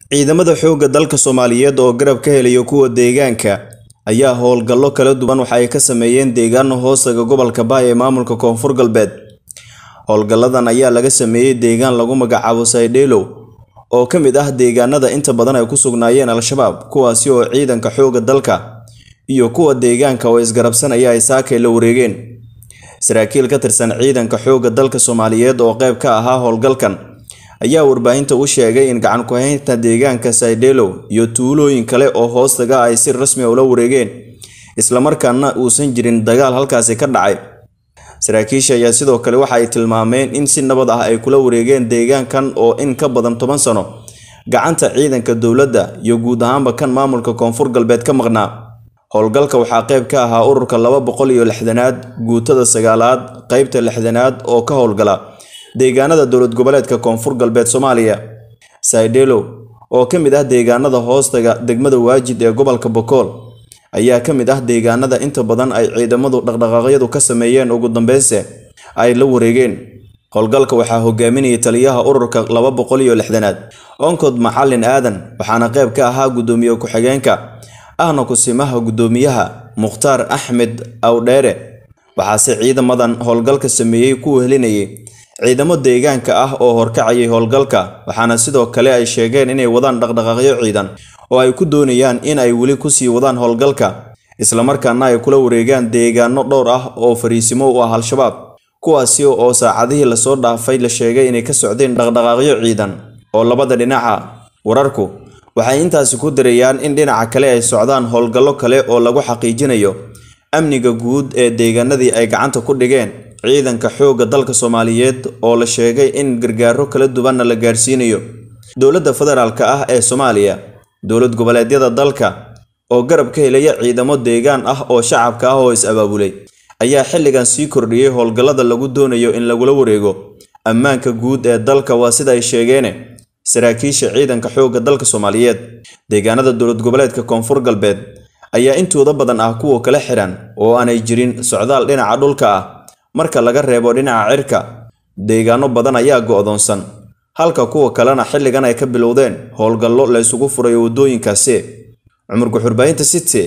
ciidamada xoogga dalka soomaaliyeed oo garab ka helaya kuwa deegaanka ayaa howlgallo kala duwan waxa ay ka sameeyeen deegaano hoostaga gobolka baay ee maamulka koonfur galbeed howlgalladan ayaa laga sameeyey deegaan lagu magacaabo saydheelow oo ka mid ah deegaanada inta badan ay ku sugnaayeen al-shabaab kuwaasi oo ciidanka xoogga dalka iyo kuwa deegaanka oo isgarabsanaya ay saakay la wareegeen saraakiil ka tirsan ciidanka xoogga dalka soomaaliyeed oo qayb ka ahaa howlgalkan ayaa warbaahinta u sheegay in gacan ku-haynta deegaanka saydheelow iyo tuulooyin kale oo hoostaga ay si rasmi a ula wareegeen islamarkaana uusan jirin dagaal halkaasi ka dhacay saraakiisha ayaa sidoo kale waxa ay tilmaameen in si nabad ah ay kula wareegeen deegaankan oo in ka badan toban sano gacanta ciidanka dowladda iyo guud ahaanba kan maamulka koonfur galbeed ka maqnaa howlgalka waxaa qayb ka ahaa ururka laba boqol iyo lixdanaad guutada sagaalaad qeybta lixdanaad oo ka howlgala deegaanada dowlad goboleedka koonfur galbeed soomaaliya saydheelow oo ka mid ah deegaanada hoostaga degmada waajid ee gobolka bokool ayaa ka mid ah deegaanada inta badan ay ciidamadu dhaqdhaqaaqyadu ka sameeyeen ugu dambeynse ay la wareegeen howlgalka waxaa hogaaminayay taliyaha ururka laba boqol iyo lixdanaad onkod macalin aadan waxaana qayb ka ahaa guddoomiye ku-xigeenka ahna kusimaha guddoomiyaha mukhtaar axmed awdheere waxaase ciidamadan howlgalka sameeyey ku helinayay ciidamo deegaanka ah oo horkacayay howlgalka waxaana sidoo kale ay sheegeen inay wadaan dhaqdhaqaaqyo ciidan oo ay ku doonayaan in ay weli kusii wadaan howlgalka islamarkaana ay kula wareegaan deegaano dhowr ah oo fariisimo u ah al-shabaab kuwaasi oo saacadihii lasoo dhaafay la sheegay inay ka socdeen dhaqdhaqaaqyo ciidan oo labada dhinaca wararku waxay intaasi ku dirayaan in dhinaca kale ay socdaan howlgallo kale oo lagu xaqiijinayo amniga guud ee deegaanadii ay gacanta ku dhigeen ciidanka xoogga dalka soomaaliyeed oo la sheegay in gargaaro kala duwanna la gaarsiinayo dowladda federaalk ah ee soomaaliya dowlad goboleedyada dalka oo garab ka helaya ciidamo deegaan ah oo shacabka ah oo is-abaabulay ayaa xilligan sii kordhiyey howlgallada lagu doonayo in lagula wareego ammaanka guud ee dalka waa sida ay sheegeene saraakiisha ciidanka xoogga dalka soomaaliyeed deegaanada dowlad goboleedka koonfur galbeed ayaa intooda badan ah kuwa kala xiran oo aanay jirin socdaal dhinaca dhulka ah marka laga reebo dhinaca cirka deegaano badan ayaa go'doonsan halka kuwa kalena xilligan ay ka bilowdeen howlgallo la ysugu furayo waddooyinkaasi cumar guxurbaahinta city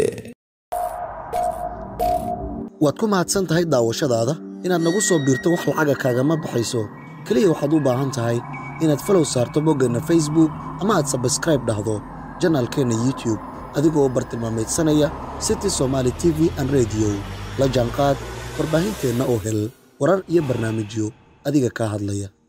waad ku mahadsan tahay daawashadaada inaad nagu soo biirto wax lacaga kaagama baxayso keliya waxaad u baahan tahay inaad falow saarto boggeenna facebook ama aad sabskraib dhahdo janaalkeenna youtube adigoo bartilmaamaydsanaya city somaali t v an rediyo la jaanqaad warbaahinteenna oo hel warar iyo barnaamijyo adiga kaa hadlaya